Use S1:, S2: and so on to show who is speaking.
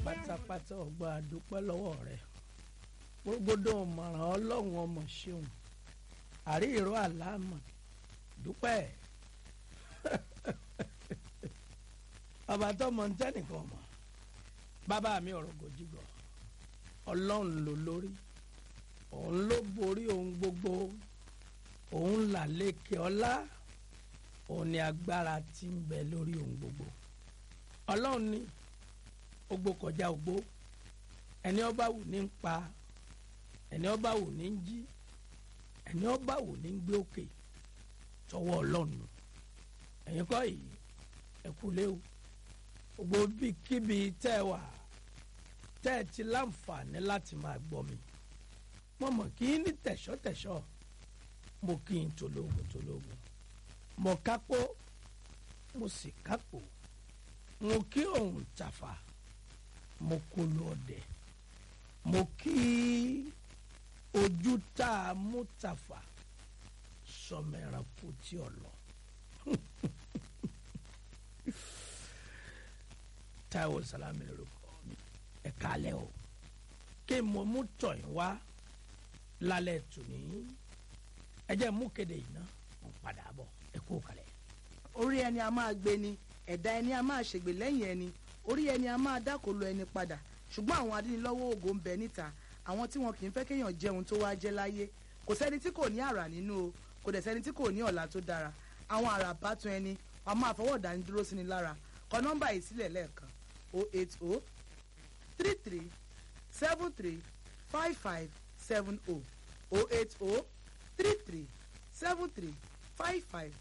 S1: pátápátá ọgbà àdúpẹ́ lọ́wọ́ rẹ̀ gbogbo mọ̀ràn ọlọ́run ọmọ ṣeun àrí ìró àlámọ̀ dúpẹ́ ọba tó mọ ntẹ́nìkan mọ̀ bàbá mi ọ̀rọ̀ gòjìgọ̀ ọlọ́run ló lórí òun ló borí ohun gbogbo òun là lékè ọlá òun ni agbára tí ń bẹ lórí ohun gbogbo ọlọ́run ní ogbó kọjá ogbó ẹni ọba wù ní ń pa ẹni ọba wù ní ń jí ẹni ọba wù ní ń gbé òkè tọwọ́ ọlọ́run ẹ̀yin kọ́ yìí ẹ kú lé o gbogbo bíkíbi tẹ́ ẹ wà tẹ́ ẹ ti láǹfààní láti máa gbọ́ mi mo mọ̀ kí ní tẹ̀ṣọ́tẹ̀ṣọ́ mo kí n tológun tológun mo kápó mo sì kápó mo kí òun tàfà mo kó lu ọdẹ mo kí ojú tá a mú tàfà sọmọ ẹranko tí ò lọ. Táíwò Sàlámì lórúkọ mi ẹ kálẹ́ o kí mo mú tọ̀yìn wá lálẹ́ tòní ẹ jẹ́ mú kéde yìí náà mo padà bọ̀ ẹ kú kalẹ̀.
S2: orí ẹni a máa gbé ni ẹ̀dá ẹni a máa ṣègbè lẹ́yìn ẹni orí ẹni a máa dákòlò ẹni padà ṣùgbọ́n àwọn adínilọ́wọ́ ògo ń bẹ níta àwọn tí wọn kì í fẹ́ kéèyàn jẹun tó wá jẹ́ láyé kò sẹ́ni tí kò ní àrà nínú o kò dẹ̀ sẹ́ni tí kò ní ọ̀la tó dára àwọn àrà bátun ẹni wọn a máa fọwọ́ dání dúró sí ni lára kọ nọ́mbà yìí sílẹ̀ lẹ́ẹ̀kan 080 33 73 55 70 080 33 73 55